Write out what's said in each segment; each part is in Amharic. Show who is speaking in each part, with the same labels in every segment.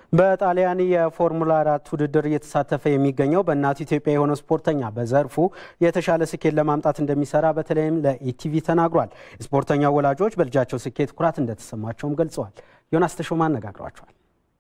Speaker 1: በጣሊያን የፎርሙላ አራት ውድድር እየተሳተፈ የሚገኘው በእናቱ ኢትዮጵያ የሆነው ስፖርተኛ በዘርፉ የተሻለ ስኬት ለማምጣት እንደሚሰራ በተለይም ለኢቲቪ ተናግሯል። የስፖርተኛው ወላጆች በልጃቸው ስኬት ኩራት እንደተሰማቸውም ገልጸዋል። ዮናስ ተሾማ አነጋግሯቸዋል።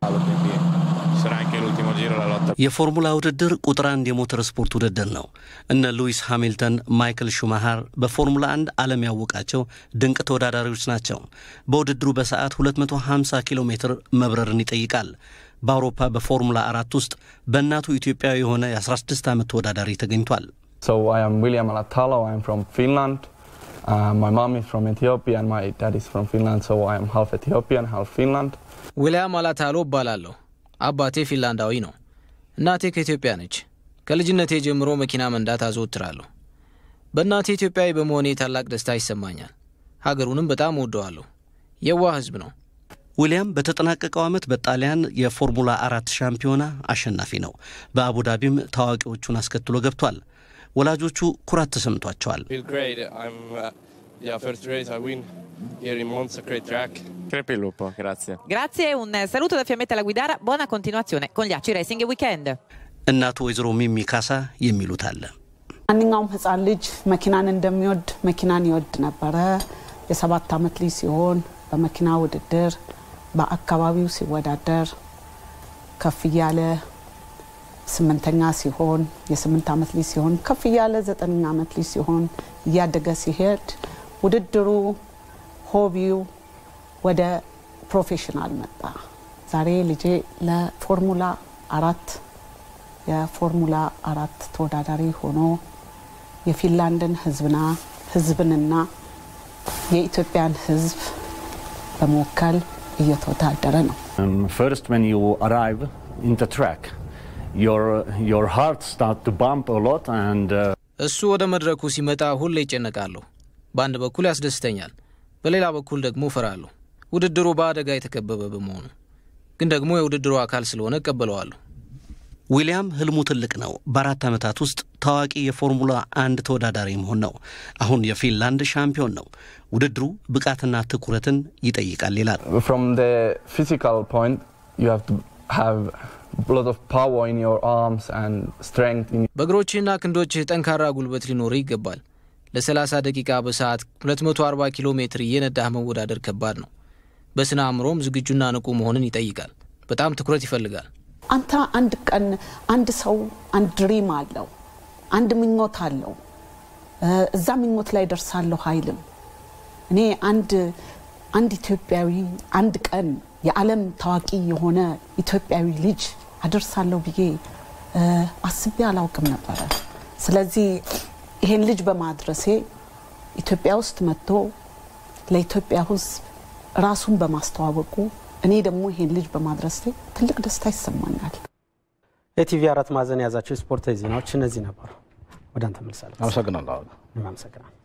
Speaker 2: የፎርሙላ ውድድር ቁጥር አንድ የሞተር ስፖርት ውድድር ነው። እነ ሉዊስ ሃሚልተን፣ ማይክል ሹማሃር በፎርሙላ አንድ ዓለም ያወቃቸው ድንቅ ተወዳዳሪዎች ናቸው። በውድድሩ በሰዓት 250 ኪሎ ሜትር መብረርን ይጠይቃል። በአውሮፓ በፎርሙላ አራት ውስጥ በእናቱ ኢትዮጵያዊ የሆነ የ16 ዓመት ተወዳዳሪ ተገኝቷል።
Speaker 3: ዊሊያም አላታሎ ፍሮም ፊንላንድ ማይ ማም ኢዝ ፍሮም ኢትዮጵያ and my dad is from Finland so I am half Ethiopian half Finland
Speaker 4: ዊልያም አላታሎ እባላለሁ። አባቴ ፊንላንዳዊ ነው። እናቴ ከኢትዮጵያ ነች። ከልጅነቴ ጀምሮ መኪና መንዳት አዘወትራለሁ። በእናቴ ኢትዮጵያዊ በመሆኔ ታላቅ ደስታ ይሰማኛል። ሀገሩንም በጣም እወደዋለሁ። የዋህ ሕዝብ ነው።
Speaker 2: ዊልያም በተጠናቀቀው ዓመት በጣሊያን የፎርሙላ አራት ሻምፒዮና አሸናፊ ነው። በአቡዳቢም ታዋቂዎቹን አስከትሎ ገብቷል። ወላጆቹ ኩራት ተሰምቷቸዋል።
Speaker 5: Crepi il lupo, grazie.
Speaker 6: Grazie, un saluto da Fiammetta alla Guidara, buona continuazione con gli Aci Racing Weekend.
Speaker 2: እናቱ ወይዘሮ ሚሚ ካሳ የሚሉት አለ።
Speaker 7: ማንኛውም ህፃን ልጅ መኪናን እንደሚወድ መኪናን ይወድ ነበረ። የሰባት ዓመት ልጅ ሲሆን በመኪና ውድድር በአካባቢው ሲወዳደር ከፍ እያለ ስምንተኛ ሲሆን የስምንት ዓመት ልጅ ሲሆን ከፍ እያለ ዘጠነኛ ዓመት ልጅ ሲሆን እያደገ ሲሄድ ውድድሩ ሆቢው ወደ ፕሮፌሽናል መጣ። ዛሬ ልጄ ለፎርሙላ አራት የፎርሙላ አራት ተወዳዳሪ ሆኖ የፊንላንድን ህዝብና ህዝብንና የኢትዮጵያን ህዝብ በመወከል እየተወዳደረ ነው።
Speaker 8: First, when you arrive in the track, your your heart start to bump a lot, and uh,
Speaker 4: እሱ ወደ መድረኩ ሲመጣ ሁሌ ይጨነቃለሁ። በአንድ በኩል ያስደስተኛል፣ በሌላ በኩል ደግሞ እፈራለሁ። ውድድሩ በአደጋ የተከበበ በመሆኑ ግን ደግሞ የውድድሩ አካል ስለሆነ እቀበለዋለሁ።
Speaker 2: ዊልያም ህልሙ ትልቅ ነው። በአራት ዓመታት ውስጥ ታዋቂ የፎርሙላ አንድ ተወዳዳሪ መሆን ነው። አሁን የፊንላንድ ሻምፒዮን ነው። ውድድሩ ብቃትና ትኩረትን ይጠይቃል ይላል።
Speaker 3: From the physical point you have to have a lot of power in your arms and strength in
Speaker 4: በእግሮችህና ክንዶችህ ጠንካራ ጉልበት ሊኖር ይገባል። ለ30 ደቂቃ በሰዓት 240 ኪሎ ሜትር እየነዳህ መወዳደር ከባድ ነው። በስነ አእምሮም ዝግጁና ንቁ መሆንን ይጠይቃል። በጣም ትኩረት ይፈልጋል።
Speaker 7: አንተ አንድ ቀን አንድ ሰው አንድ ድሪም አለው፣ አንድ ምኞት አለው። እዛ ምኞት ላይ ደርሳለሁ አይልም። እኔ አንድ አንድ ኢትዮጵያዊ አንድ ቀን የዓለም ታዋቂ የሆነ ኢትዮጵያዊ ልጅ አደርሳለሁ ብዬ አስቤ አላውቅም ነበረ። ስለዚህ ይሄን ልጅ በማድረሴ ኢትዮጵያ ውስጥ መጥቶ ለኢትዮጵያ ሕዝብ ራሱን በማስተዋወቁ እኔ ደግሞ ይሄን ልጅ በማድረሴ ትልቅ ደስታ ይሰማኛል።
Speaker 1: የቲቪ አራት ማዕዘን የያዛቸው የስፖርታዊ ዜናዎች እነዚህ ነበሩ። ወደ አንተ መልሳለሁ።
Speaker 9: አመሰግናለሁ።
Speaker 1: አመሰግናለሁ።